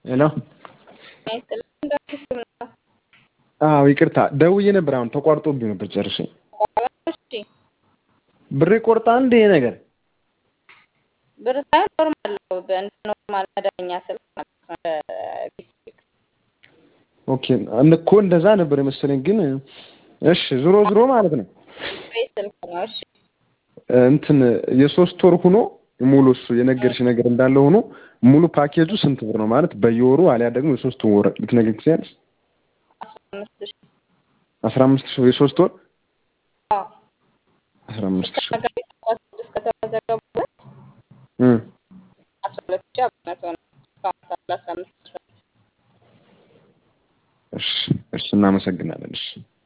ሄሎ አዎ ይቅርታ ደውዬ ነበር። አሁን ተቋርጦብኝ ነበር ጨርሼ። ብር ይቆርጣል እንደ ይሄ ነገር? ብር ሳይሆን ኖርማል ነው። እንደ ኖርማል መደበኛ ስልክ ማለት ነው። ቢስልክ ኦኬ እኮ እንደዛ ነበር የመሰለኝ። ግን እሺ ዞሮ ዞሮ ማለት ነው ስልክ ነው። እሺ እንትን የሶስት ወር ሁኖ ሙሉ እሱ የነገርሽ ነገር እንዳለ ሆኖ ሙሉ ፓኬጁ ስንት ብር ነው ማለት በየወሩ አሊያ ደግሞ የሶስት ወር ልትነግሪኝ ትችያለሽ? አስራ አምስት ሺህ አስራ አምስት ሺህ የሶስት ወር አዎ አስራ አምስት ሺህ መጋቢት አስራ ስድስት ከተመዘገቡበት እም አስራ ሁለት ሺህ አምስት መቶ ነው። እስካሁን ሳለ አስራ አምስት ሺህ እሺ እሺ እናመሰግናለን። እሺ